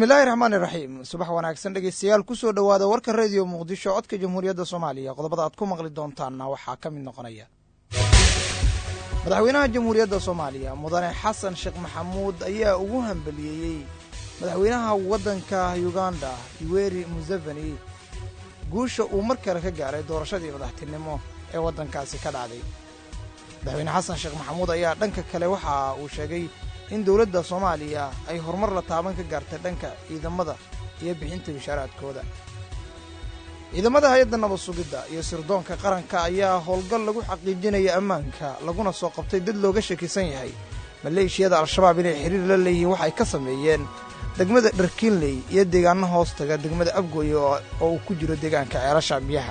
bismillaahi raxmaani raxiim subax wanaagsan dhegeystayaal kusoo dhowaada warka rediyo muqdisho codka jamhuuriyadda soomaaliya qodobada aad ku maqli doontaanna waxaa ka mid noqonaya madaxweynaha jamhuuriyadda soomaaliya mudane xasan sheekh maxamuud ayaa ugu hambaliyeeyey madaxweynaha waddanka uganda yuweri museveni guusha uu mar kale ka gaaray doorashadii madaxtinimo ee waddankaasi ka dhacday madaxweyne xasan sheekh maxamuud ayaa dhanka kale waxa uu sheegay in dowladda soomaaliya ay horumar la taaban ka gaartay dhanka ciidamada iyo bixinta bishaaraadkooda ciidamada hay-adda nabad sugidda iyo sirdoonka qaranka ayaa howlgal lagu xaqiijinaya ammaanka laguna soo qabtay dad looga shakisan yahay maleeshiyada al-shabaab inay xiriir la leeyihiin waxay ka sameeyeen degmada dharkiinley iyo deegaano hoostaga degmada abgooye oo uu ku jiro deegaanka ceelasha biyaha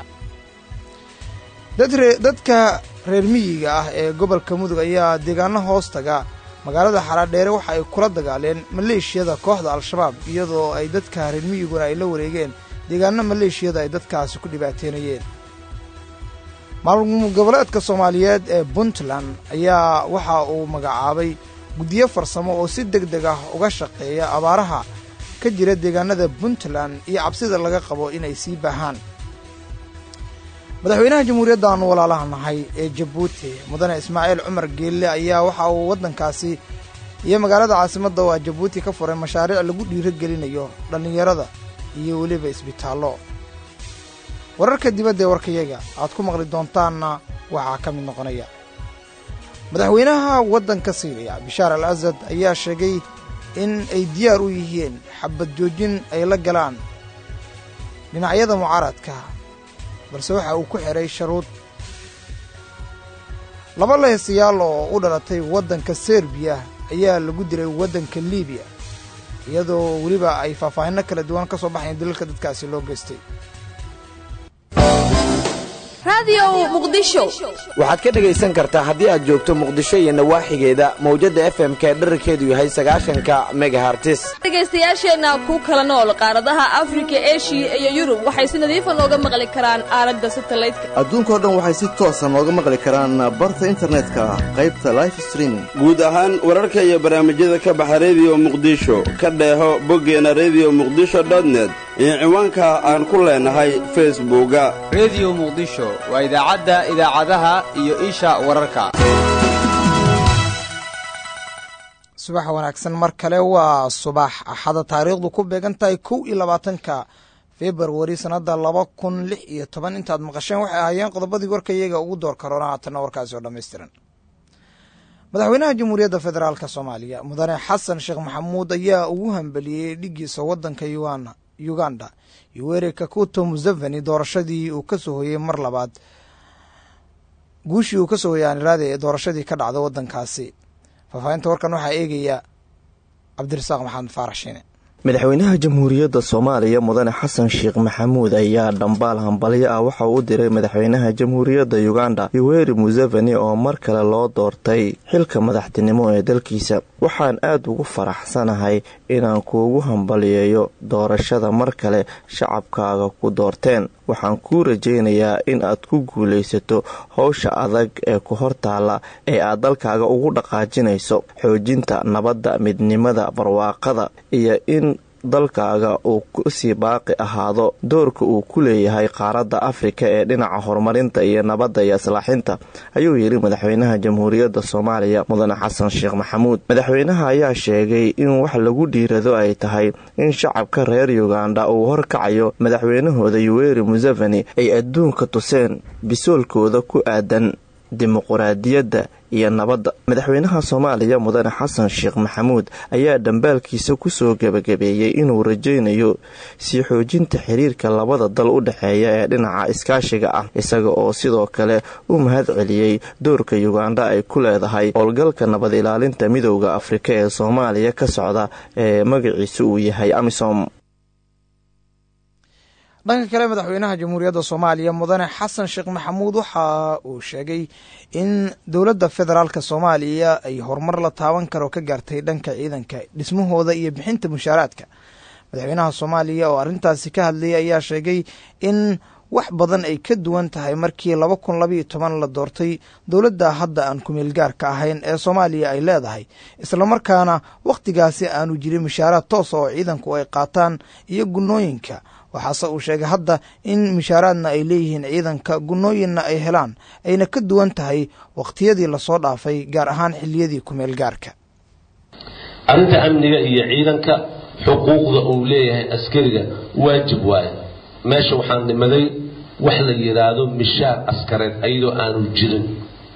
dadka reer miyiga ah ee gobolka mudug ayaa deegaano hoostaga magaalada xaraadheere waxa ay kula dagaaleen maleeshiyada kooxda al-shabaab iyadoo ay dadka reer miyiguna ay la wareegeen deegaano maleeshiyada ay dadkaasi ku dhibaateynayeen maamul goboleedka soomaaliyeed ee puntland ayaa waxa uu magacaabay guddiyo farsamo oo si deg deg ah uga shaqeeya abaaraha ka jira deegaanada puntland iyo cabsida laga qabo inay sii baahaan madaxweynaha jamhuuriyadda aanu walaalaha nahay ee jabuuti mudane ismaaciil cumar geelle ayaa waxa uu waddankaasi iyo magaalada caasimadda oo ah jabuuti ka furay mashaariic lagu dhiirogelinayo dhallinyarada iyo weliba isbitaallo wararka dibadda ee warkayaga aad ku maqli doontaanna waxaa ka mid noqonaya madaxweynaha waddanka siiriya bishaar al asad ayaa sheegay in ay diyaar u yihiin xabad joojin ay la galaan dhinacyada mucaaradka balse waxa uu ku xidhay sharuud laba lehesayaal oo u dhalatay waddanka serbiya ayaa lagu dilay waddanka libiya iyadoo weliba ay faahfaahinno kala duwan ka soo baxayn dalalka dadkaasi loo geystay waxaad ka dhegaysan kartaa haddii aad joogto muqdisho iyo nawaaxigeeda mawjadda efmka ee dherarkeedu yahay sagaashanka megahartis dhegaystayaasheenna ku kala nool qaaradaha afrika eshiya iyo yurub waxay si nadiifa nooga maqli karaan aaladda satalaydka adduunkao dhan waxay si toosa nooga maqli karaan barta internetka qaybta life streaming guud ahaan wararka iyo barnaamijyada ka baxa rediyo muqdisho ka dheeho boggeena rediyo muqdisho dotnet iyo ciwaanka aan ku leenahay facebooka rediyo muqdisho waa idaacadda idaacadaha iyo isha wararka subax wanaagsan mar kale waa subax axada taariikhdu ku beegan tahay kow iyo labaatanka februari sannadda laba kun lix iyo toban intaad maqasheen waxay ahaayeen qodobadii warka iyaga ugu door karoona haatanna warkaasi oo dhammaystiran madaxweynaha jamhuuriyadda federaalk soomaaliya mudane xasan sheekh maxamuud ayaa ugu hambeliyey dhigiisa waddanka uganda yuweri kakuto museveni doorashadii uu ka soo hoyey mar labaad guushii uu ka soo hoyey aaniraade ee doorashadii ka dhacda waddankaasi faahfaahinta warkan waxaa eegaya cabdirasaaq maxamed faarax shiine madaxweynaha jamhuuriyadda soomaaliya mudane xasan sheekh maxamuud ayaa dhambaal hambalyo ah waxa uu u diray madaxweynaha jamhuuriyadda uganda yuweri museveni oo mar kale loo doortay xilka madaxtinimo ee dalkiisa waxaan aad ugu faraxsanahay inaan kuugu hambaliyeeyo doorashada mar kale shacabkaaga ku doorteen waxaan kuu rajaynayaa in aad ku guulaysato howsha adag ee ku hortaalla ee aad dalkaaga ugu dhaqaajinayso xoojinta nabadda midnimada barwaaqada iyo in dalkaaga uu kusii baaqi ahaado doorka uu ku leeyahay qaaradda afrika ee dhinaca horumarinta iyo nabadda iyo islaaxinta ayuu yidhi madaxweynaha jamhuuriyadda soomaaliya mudane xasan sheekh maxamuud madaxweynaha ayaa sheegay in wax lagu dhiirado ay tahay in shacabka reer uganda uu horkacayo madaxweynahooda yuweri museveni ay adduunka tuseen bisoolkooda ku aadan dimuquraadiyadda iyo nabadda madaxweynaha soomaaliya mudane xasan sheekh maxamuud ayaa dhambaalkiisa kusoo gebagabeeyey inuu rajaynayo sii xoojinta xiriirka labada dal u dhexeeya ee dhinaca iskaashiga ah isaga oo sidoo kale u mahad celiyey doorka uganda ay ku leedahay howlgalka nabad ilaalinta midowda afrika ee soomaaliya ka socda ee magaciisa uu yahay amisom dhanka kale madaxweynaha jamhuuriyadda soomaaliya mudane xasan sheekh maxamuud waxa uu sheegay in dowladda federaalk soomaaliya ay horumar la taaban karo ka gaartay dhanka ciidanka dhismahooda iyo bixinta mushaaraadka madaxweynaha soomaaliya oo arrintaasi ka hadlayay ayaa sheegay in wax badan ay ka duwan tahay markii laba kun labaiyo toban la doortay dowladda hadda aan kumeel gaarka ahayn ee soomaaliya ay leedahay islamarkaana wakhtigaasi aanu jirin mishaaraad toosa oo ciidanku ay qaataan iyo gunnooyinka waxaase uu sheegay hadda in mishaaraadna ay leeyihiin ciidanka gunnooyinna ay helaan ayna ka duwan tahay wakhtiyadii lasoo dhaafay gaar ahaan xilliyadii kumeel gaarka arrinta amniga iyo ciidanka xuquuqda uu leeyahay askariga waajib waaye meesha waxaan nimaday wax la yidhaahdo mishaar askareed ayadoo aanu jirin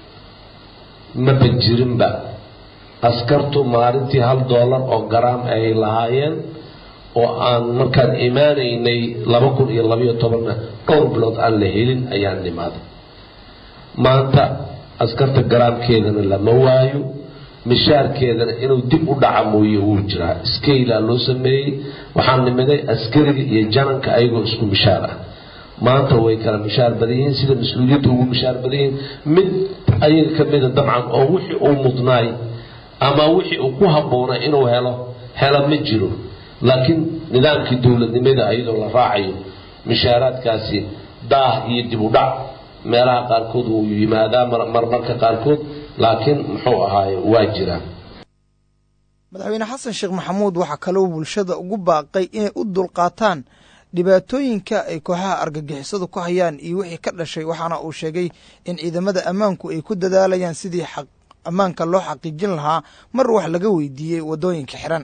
maba jirinba askartu maalintii hal doolar oo garaam ay lahaayeen oo aan markaan imaanaynay laba kun iyo labayo tobanna dhowr bilood aan la helin ayaan nimaaday maanta askarta garaamkeedana lama waayo mishaarkeedana inuu dib u dhaca mooye wuu jiraa skeylaa loo sameeyey waxaan nimiday askariga iyo jananka ayagoo isku mishaar ah maanta way kala mishaar badan yihiin sida mas-uuliyadda ugu mishaar badan yihiin mid ayaga ka mida dabcan oo wixii uu mudnaay ama wixii uu ku habboonay inuu helo helo ma jiro laakiin nidaamkii dowladnimada ayadoo la raacayo mishaaraadkaasi daah iyo dib u dhac meelaha qaarkood wuu yimaadaa marmarka qaarkood laakiin muxuu ahaaye waa jiraa madaxweyne xasan sheekh maxamuud waxaa kaloo bulshada ugu baaqay inay u dulqaataan dhibaatooyinka ay kooxaha argagixisadu ku hayaan iyo wixii ka dhashay waxaana uu sheegay in ciidamada ammaanku ay ku dadaalayaan sidii ammaanka loo xaqiijin lahaa mar wax laga weydiiyey waddooyinka xidhan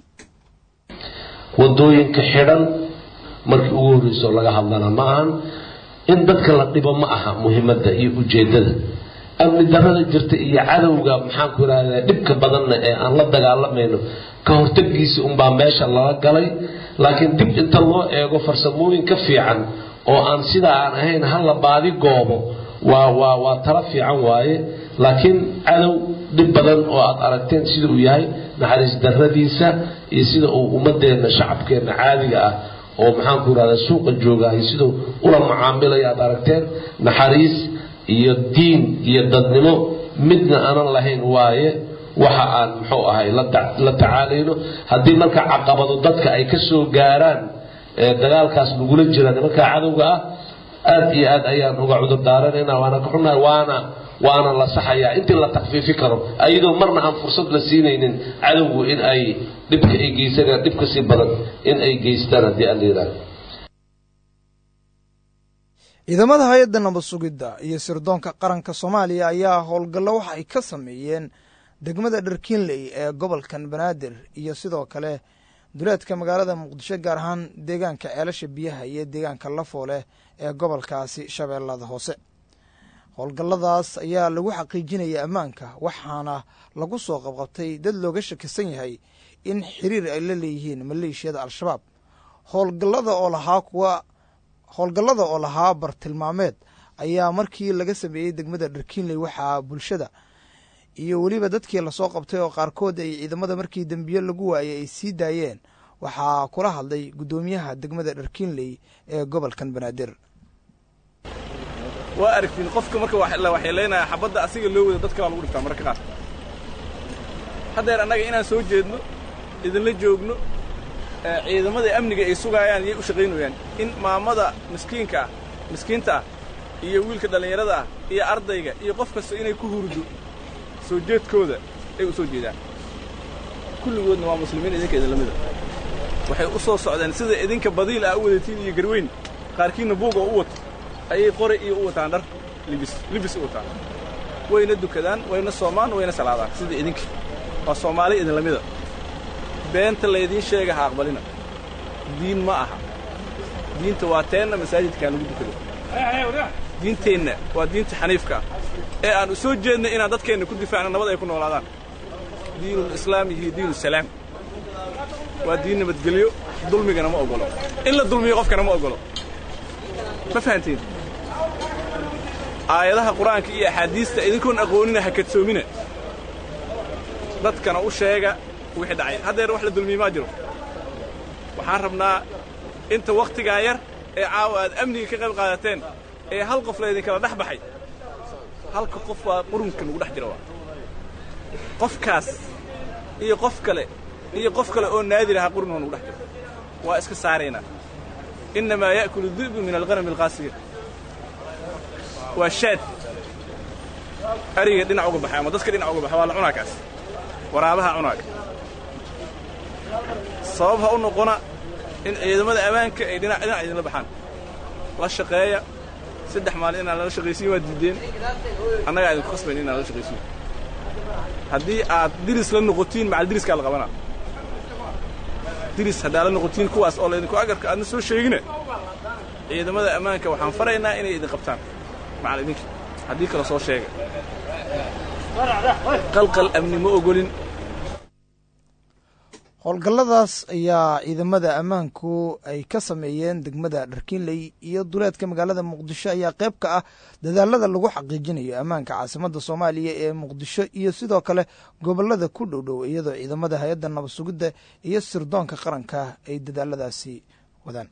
waddooyinka xidhan markii ugu horreysoo laga hadlana ma ahan in dadka la dhibo ma aha muhiimadda iyo ujeeddada amni darada jirta iyo cadowga maxaanku idhahdaa dhibka badanna ee aan la dagaalamayno ka hortagiisa unbaa meesha lala galay laakiin dib inta loo eego farsamooyin ka fiican oo aan sidaa aan ahayn hala baadi goobo waa waa waa tala fiican waaye laakiin cadow dhib badan oo aad aragteen sida uu yahay naxariis daradiisa iyo sida uu ummadeenna shacabkeenna caadiga ah oo maxaanku idhahdaa suuqa joogahay siduu ula macaamilaya aad aragteen naxariis iyo diin iyo dadnimo midna aanan lahayn waaye waxa aan muxuu ahay la tacaalayno haddii marka caqabado dadka ay ka soo gaaraan ee dagaalkaas lagula jira nimanka cadowga ah aad iyo aad ayaan uga cudur daaranayna waana ka xunnahay waana waana la saxayaa intii la takfiifi karo ayadoo marna aan fursad la siinaynin cadowgu in ay dhibka ay geysanayaan dhib ka sii badan in ay geystaan haddii aan layidhahdo ciidamada hay-adda nabad sugidda iyo sirdoonka qaranka soomaaliya ayaa howlgallo waxa ay ka sameeyeen degmada dharkiinley ee gobolkan banaadir iyo sidoo kale duleedka magaalada muqdisho gaar ahaan deegaanka ceelasha biyaha iyo deegaanka lafooleh ee gobolkaasi shabeellada hoose howlgalladaas ayaa lagu xaqiijinaya ammaanka waxaana lagu soo qabqabtay dad looga shakisan yahay in xiriir ay la leeyihiin maleeshiyada al-shabaab howlgallada oo lahaa kuwa howlgallada oo lahaa bartilmaameed ayaa markii laga sameeyey degmada dharkiinley waxaa bulshada iyo weliba dadkii lasoo qabtay oo qaarkood ay ciidamada markii dembiyo lagu waayay ay sii daayeen waxaa kula hadlay guddoomiyaha degmada dharkiinley ee gobolkan banaadir waa aragtiin qofka marka la waxyeelaynaya xabadda asiga loo wado dadka baa lagu dhiftaa mararka qaar haddeer annaga inaan soo jeedno idinla joogno ciidamada amniga ay sugaayaan yay u shaqaynayaan in maamada miskiinka ah miskiinta ah iyo wiilka dhallinyarada ah iyo ardayga iyo qof kasta inay ku hurdo soo jeedkooda ay u soo jeedaan kulligoodna waa muslimiin idinka idinla mida waxay u soo socdeen sida idinka badiil ah u wadatiin iyo garweyn qaarkiinna buug oo u wato ayay qori iyo u wataan dhar libis libis u wataan wayna dukadaan wayna soomaan wayna salaadaan sida idinka waa soomaali idinla mida beenta laydiin sheega ha aqbalina diin ma aha diinta waa teenna masaajidkaa lagu dukado diinteenna waa diinta xaniifka ah ee aan u soo jeednay inaan dadkeenna ku difaacno nabad ay ku noolaadaan diinulislaam iyo diinusalaam waa diin nabadgelyo dulmigana ma ogolo in la dulmiyo qofkana ma ogolo ma fahantiin aayadaha qur-aanka iyo axaadiista idinkoon aqoonina ha kadsoomina dadkana u sheega wixii dhacay haddeer wax la dulmiye maa jiro waxaan rabnaa inta wakhtigaa yar ee caawa aad amniga ka qayb qaadateen ee hal qof laydinkala dhex baxay halka qof waa qurunka nagu dhex jira waa qofkaas iyo qof kale iyo qof kale oo naadir aha qurun oo nagu dhex jiro waa iska saaraynaa innamaa ya'kulu di'bu min alghanami alqaasiya waa shaad ariga dhinac uga baxay ama dadka dhinac uga baxay waa la cunaa kaas waraabaha cunaaga sabab ha u noqona in ciidamada ammaanka ay dhinac dhinac idinla baxaan la shaqeeya saddex maalin inaan lala shaqaysiin waa diideen annagaa idinku khasbayn inaan lala shaqaysiin haddii aad diris la noqotiin macal diriskaa la qabanaa diris haddaa la noqotiin kuwaas oo laydinku agarka aadna soo sheegine ciidamada ammaanka waxaan faraynaa inay idin qabtaan macal idinka haddii kale soo sheega qalqal amni ma ogolin howlgalladaas ayaa ciidamada ammaanku ay ka sameeyeen degmada dharkiinley iyo duleedka magaalada muqdisho ayaa qayb ka ah dadaalada lagu xaqiijinayo ammaanka caasimadda soomaaliya ee muqdisho iyo sidoo kale gobolada ku dhowdhow iyadoo ciidamada hay-adda nabad sugidda iyo sirdoonka qaranka ay dadaaladaasi wadaan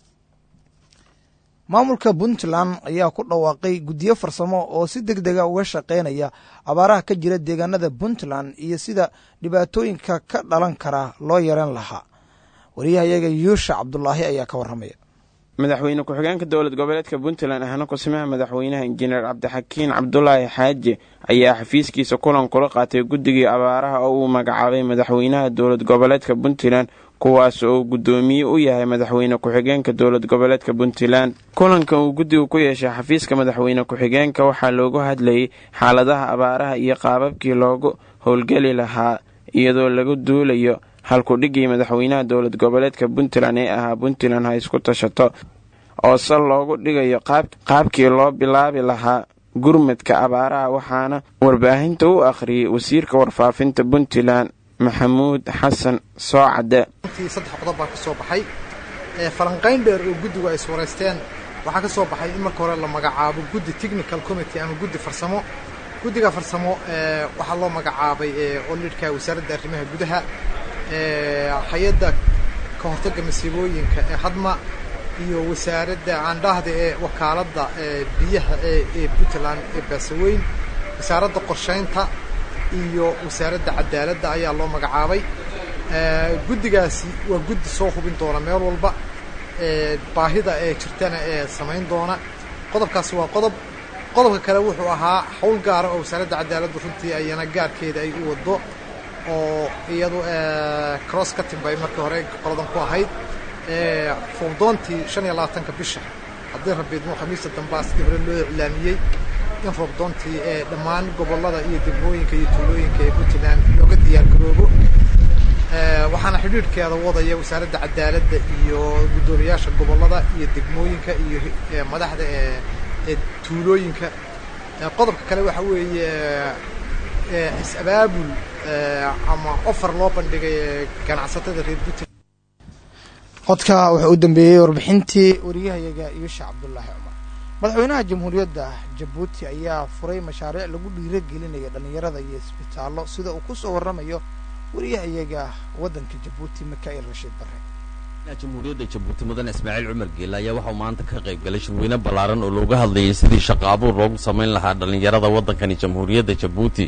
maamulka puntland ayaa ku dhawaaqay guddiyo farsamo oo si deg dega uga shaqaynaya abaaraha ka jira deegaanada puntland iyo sida dhibaatooyinka ka dhalan kara loo yareyn lahaa wariyahayaga yuusha cabdulaahi ayaa ka warramaya madaxweyne ku-xigeenka dowlad goboleedka puntland ahna kusimaha madaxweynaha injineer cabdixakiin cabdulaahi xaaji ayaa xafiiskiisa kulan kula qaatay guddigii abaaraha oo uu magacaabay madaxweynaha dowlad goboleedka puntland kuwaas oo guddoomiye u yahay madaxweyne ku-xigeenka dowlad goboleedka puntland kulanka uu guddigu ku yeeshay xafiiska madaxweyne ku-xigeenka waxaa loogu hadlayay xaaladaha abaaraha iyo qaababkii loogu howlgeli lahaa iyadoo lagu duulayo halkudhigii madaxweynaha dowlad goboleedka puntland ee ahaa puntland ha isku tashato oo sal loogu dhigayo qaabkii loo bilaabi lahaa gurmadka abaaraha waxaana warbaahinta u akhriyey wasiirka warfaafinta puntland maxamuud xasan soocade saddex qodob baa ka soo baxay falanqayn dheer oo guddigu ay iswaraysteen waxaa ka soo baxay in marka hore la magacaabo guddi technical committee ama guddi farsamo guddiga farsamo waxaa loo magacaabay oo lidhka wasaaradda arrimaha gudaha hay-adda ka hortagga masiibooyinka ee hadma iyo wasaaradda aandhahda ee wakaaladda biyaha ee puntland ee baasaweyn wasaaradda qorshaynta iyo wasaaradda cadaaladda ayaa loo magacaabay guddigaasi waa guddi soo hubin doona meel walba baahida ee jirtana ee samayn doona qodobkaasi waa qodob qodobka kale wuxuu ahaa hawl gaara oo wasaaradda cadaaladdu runtii ayana gaarkeeda ay u waddo oo iyadu cross ka timbay markii hore qoladan ku ahayd foobdoontii shan iyo labaatanka bisha haddii rabiidmo khamiista dambaas dib hore loo iclaamiyey in roobdoontii ee dhammaan gobollada iyo degmooyinka iyo tuulooyinka ee puntland looga diyaargaroobo waxaana xidhiidhkeeda wadaya wasaaradda cadaaladda iyo guddoomiyaasha gobollada iyo degmooyinka iyo madaxda ee tuulooyinka qodobka kale waxa weeye is-abaabul ama ofar loo bandhigay ganacsatada reer puntland codka wuxuu u dambeeyey warbixintii wariyahayaga yuusha cabdulaahi cumar madaxweynaha jamhuuriyadda jabuuti ayaa furay mashaariic lagu dhiiragelinayo dhallinyarada iyo isbitaallo sida uu ku soo warramayo wariyahayaga waddanka jabuuti mikaa'il rashiid barre jamhuuriyadda jabuuti mudane ismaaciil cumar geele ayaa waxauu maanta ka qayb galay shirweyne ballaaran oo looga hadlayay sidii shaqo abuur loogu samayn lahaa dhallinyarada waddankani jamhuuriyadda jabuuti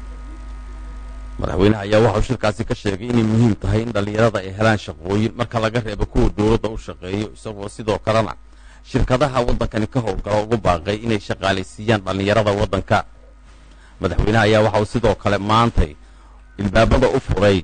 madaxweynaha ayaa waxauu shirkaasi ka sheegay inay muhiim tahay in dhallinyarada ay helaan shaqooyin marka laga reebo kuwa dowladda u shaqeeyo isagoo sidoo kalena shirkadaha waddankani ka howlgala ugu baaqay inay shaqaalaysiiyaan dhallinyarada waddanka madaxweynaha ayaa waxauu sidoo kale maantay ilbaabada u furay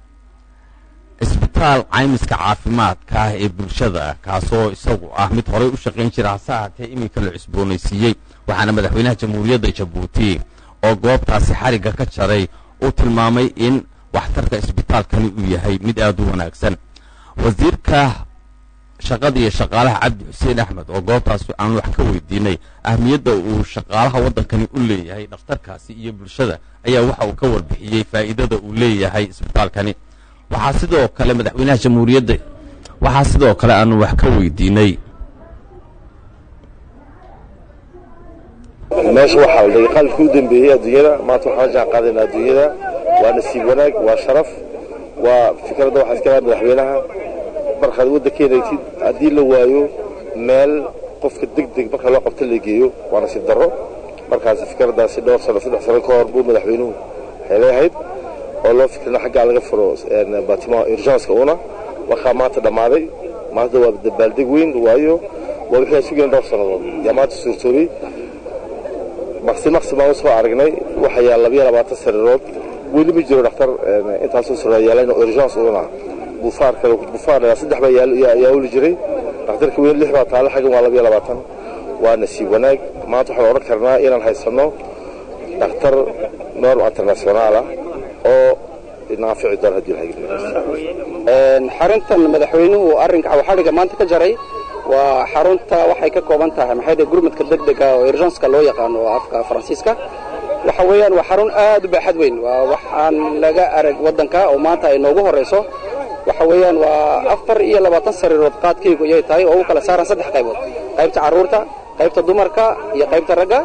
cisbitaal caymiska caafimaadka ah ee bulshada kaasoo isagu ah mid horey u shaqayn jira hase ahaatee iminka la cusboonaysiiyey waxaana madaxweynaha jamhuuriyadda jabuuti oo goobtaasi xarigga ka jaray uu tilmaamay in waxtarka isbitaalkani uu yahay mid aad u wanaagsan wasiirka shaqada iyo shaqaalaha cabdi xuseen axmed oo goobtaasi aan wax ka weydiinay ahmiyadda uu shaqaalaha waddankani u leeyahay dhakhtarkaasi iyo bulshada ayaa waxa uu ka warbixiyey faa'iidada uu leeyahay isbitaalkani waxaa sidoo kale madaxweynaha jamhuuriyadda waxaa sidoo kale aanu wax ka weydiinay meesha waxaa la dhigay qalabkii u dambeeyey adduunyada maanta waxaan la jaan qaadayna adduunyada waa nasiib wanaag waa sharaf waa fikradda waxaa iska lahaa madaxweynaha markaad waddankeena egtid haddii la waayo meel qofka deg deg marka loo qabto la geeyo waa nasiib darro markaas fikraddaasi dhowr sano saddex sano ka hor buu madaxweynuhu waxay leeyahayd oo loo fikrina xaggaa laga furo baatimaha urgenska una markaa maanta dhammaaday maanta waa dabaaldeg weyn waayo waa wixii aan sugayna dhowr sannadood yaa maanta suurtoobay maqsi maqsi baan usoo aragnay waxaa yaal labiyo labaatan sariirood weli ma jiro dhakhtar intaasoo sariira yaalan urgence una bufaar kale bufaar saddex baa yaa uli jiray dhakhtarka weyn lix baa taale xaggan waa labiyo labaatan waa nasiib wanaag maanta waxaan odhan karnaa inaan haysanno dhakhtar norm internationaal ah oo naafici doono haddii xaruntan madaxweynuhu arrinka xadhiga maanta ka jaray waa xarunta waxay ka kooban tahay maxay dhahay gurmadka degdega oo urgenska loo yaqaano oo afka faransiiska waxa weeyaan waa xarun aad u baaxad weyn waa waxaan laga arag waddanka oo maanta ay noogu horrayso waxa weeyaan waa afar iyo labaatan sariirood qaadkaygu ayay tahay oo u kala saaran saddex qaybood qaybta carruurta qaybta dumarka iyo qaybta ragga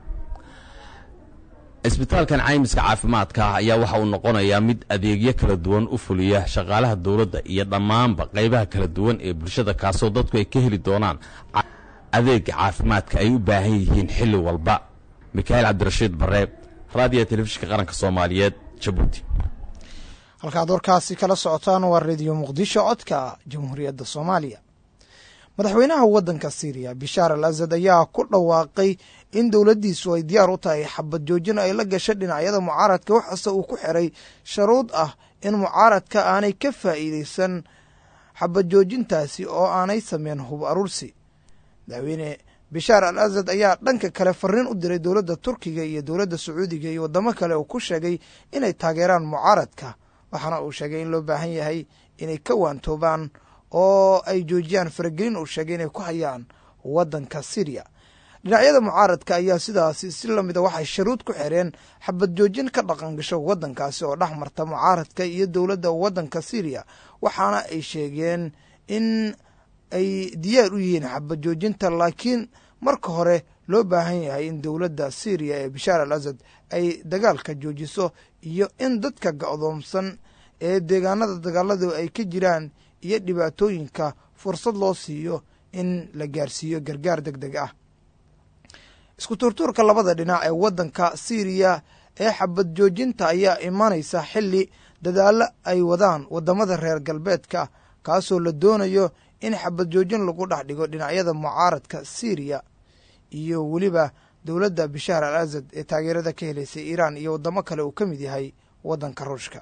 isbitaalkan caymiska caafimaadka ah ayaa waxa uu noqonayaa mid adeegyo kala duwan u fuliya shaqaalaha dowladda iyo dhammaanba qaybaha kala duwan ee bulshada kaasoo dadku ay ka heli doonaan adeega caafimaadka ay u baahan yihiin xilli walba mikaa'iil cabdirashiid barre raadiyo telefishinka qaranka soomaaliyeed jabuuti halkaad warkaasi kala socotaan waa rediyo muqdisho codka jamhuuriyadda soomaaliya madaxweynaha waddanka siiriya bishaar al asad ayaa ku dhawaaqay in dowladdiisu ay diyaar u tahay xabad joojin ay la gasho dhinacyada mucaaradka waxaase uu ku xiray sharuud ah in mucaaradka aanay ka faa'iidaysan xabad joojintaasi oo aanay sameyn hub aruursi madaxweyne bishaar al asad ayaa dhanka kale fariin u diray dowladda turkiga iyo dowladda sacuudiga iyo waddamo kale uu ku sheegay inay taageeraan mucaaradka waxaana uu sheegay in loo baahan yahay inay ka waantoobaan oo ay joojiyaan faragelin uu sheegay inay ku hayaan waddanka syriya dhinacyada mucaaradka ayaa sidaasi si lamida waxay sharuud ku xireen xabad joojin ka dhaqan gasho waddankaasi oo dhex marta mucaaradka iyo dowladda waddanka syriya waxaana ay sheegeen in ay diyaar u yihiin xabad joojinta laakiin marka hore loo baahan yahay in dowladda syriya ee bishaar al asad ay dagaalka joojiso iyo in dadka go'doomsan ee deegaanada dagaaladu ay ka jiraan iyo dhibaatooyinka fursad loo siiyo in la gaarsiiyo gargaar deg deg ah isku tuurtuurka labada dhinac ee waddanka syriya ee xabad joojinta ayaa imanaysa xilli dadaallo ay wadaan waddamada reer galbeedka kaasoo la doonayo in xabad joojin lagu dhex dhigo dhinacyada mucaaradka syriya iyo weliba dowladda bishaar al asad ee taageerada ka helaysay iiraan iyo waddamo kale uu ka mid yahay waddanka ruushka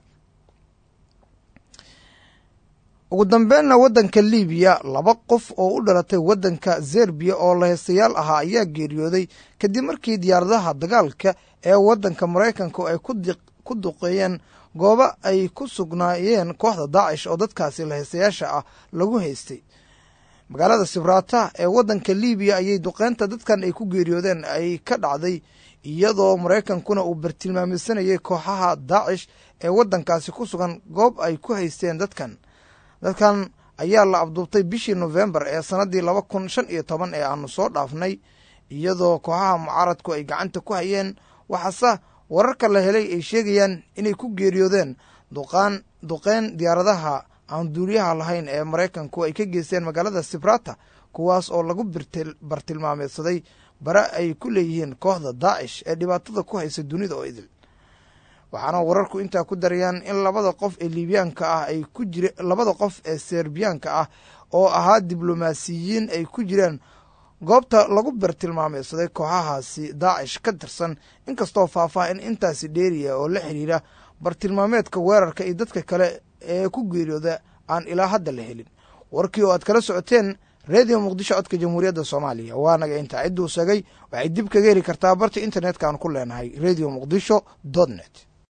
ugu dambeynna waddanka libiya laba qof oo u dhalatay waddanka zerbiya oo laheystayaal ahaa ayaa geeriyooday kadib markii diyaaradaha dagaalka ee waddanka maraykanku ay ku duqeeyeen goobo ay ku sugnaayeen kooxda daacish oo dadkaasi laheystayaasha ah lagu haystay magaalada sibraata ee waddanka libiya ayay duqeynta dadkan ay ku geeriyoodeen ay ka dhacday iyadoo maraykankuna uu bartilmaameysanayay kooxaha daacish ee waddankaasi ku sugan goob ay ku haysteen dadkan dadkan ayaa la abduubtay bishii nofembar ee sannaddii laba kun shan iyo toban ee aanu soo dhaafnay iyadoo kooxaha mucaaradku ay gacanta ku hayeen waxaase wararka la helay ay sheegayaan inay ku geeriyoodeen duqaan duqeyn diyaaradaha aan duuliyaha lahayn ee maraykanku ay ka geysteen magaalada sibrata kuwaas oo lagu bartilmaameedsaday bare ay ku leeyihiin kooxda daacish ee dhibaatada ku haysa dunida oo idil waxaana wararku intaa ku darayaan in labada qof ee liibiyaanka ah ay ku jire labada qof ee serbiyaanka ah oo ahaa diblomaasiyiin ay ku jireen goobta lagu bartilmaameysaday kooxahaasi daacish ka tirsan inkastoo faahfaahin intaasi dheeriya oo la xiriira bartilmaameedka weerarka iyo dadka kale ee ku geeriyooda aan ilaa hadda la helin warkii oo aad kala socoteen redio muqdisho codka jamhuuriyadda soomaaliya waanaga intaa cidduu segay waxay dib kaga heli kartaa barta internetka aan ku leenahay redio muqdisho dot net